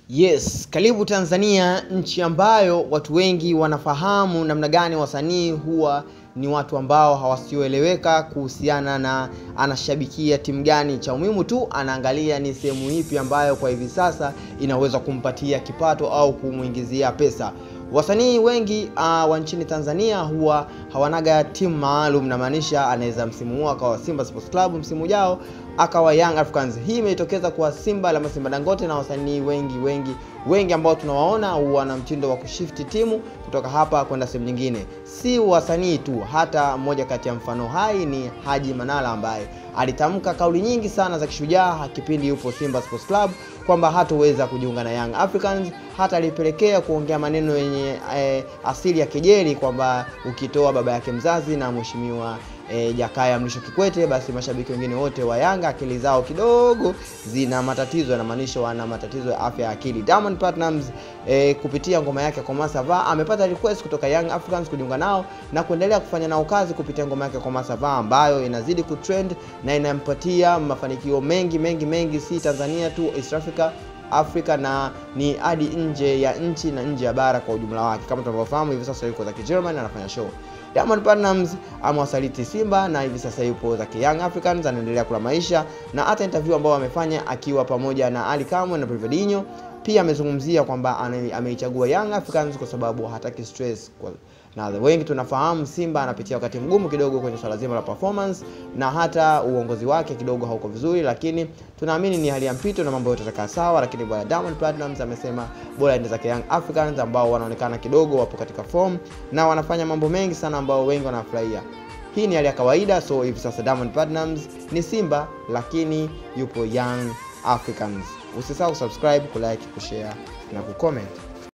Yes, karibu Tanzania, nchi ambayo watu wengi wanafahamu namna gani wasanii huwa ni watu ambao hawasioeleweka kuhusiana na anashabikia timu gani. Cha muhimu tu anaangalia ni sehemu ipi ambayo kwa hivi sasa inaweza kumpatia kipato au kumwingizia pesa. Wasanii wengi uh, wa nchini Tanzania huwa hawanaga timu maalum, namaanisha anaweza msimu huu akawa Simba Sports Club, msimu ujao akawa Young Africans. Hii imetokeza kwa Simba la Simba Dangote na wasanii wengi wengi wengi ambao tunawaona wana mtindo wa kushifti timu kutoka hapa kwenda sehemu nyingine. Si wasanii tu, hata mmoja kati ya mfano hai ni Haji Manara ambaye alitamka kauli nyingi sana za kishujaa kipindi yupo Simba Sports Club kwamba hatoweza kujiunga na Young Africans, hata alipelekea kuongea maneno yenye eh, asili ya kejeli kwamba ukitoa baba yake mzazi na mheshimiwa E, Jakaya Mrisho Kikwete, basi mashabiki wengine wote wa Yanga akili zao kidogo zina matatizo, yanamaanisha wana matatizo ya afya ya akili. Diamond Platnumz e, kupitia ngoma yake Koma Sava amepata request kutoka Young Africans kujiunga nao na kuendelea kufanya nao kazi kupitia ngoma yake Koma Sava ambayo inazidi kutrend na inampatia mafanikio mengi mengi mengi, si Tanzania tu, East Africa Afrika na ni hadi nje ya nchi na nje ya bara kwa ujumla wake. Kama tunavyofahamu hivi sasa yuko za Germany anafanya show. Diamond Platnumz amewasaliti Simba na hivi sasa yupo za Young Africans anaendelea kula maisha, na hata interview ambayo amefanya akiwa pamoja na Ali Kamwe na Privadinho pia amezungumzia kwamba ameichagua Young Africans kwa sababu hataki stress kwa na wengi tunafahamu Simba anapitia wakati mgumu kidogo kwenye swala zima la performance na hata uongozi wake kidogo hauko vizuri, lakini tunaamini ni hali ya mpito na mambo yote yatakaa sawa. Lakini bwana Diamond Platnumz amesema bora aende zake Young Africans ambao wanaonekana kidogo wapo katika form na wanafanya mambo mengi sana ambao wengi wanafurahia. Hii ni hali ya kawaida, so hivi sasa Diamond Platnumz ni Simba lakini yupo Young Africans. Usisahau kusubscribe, kulike, kushare na kucomment.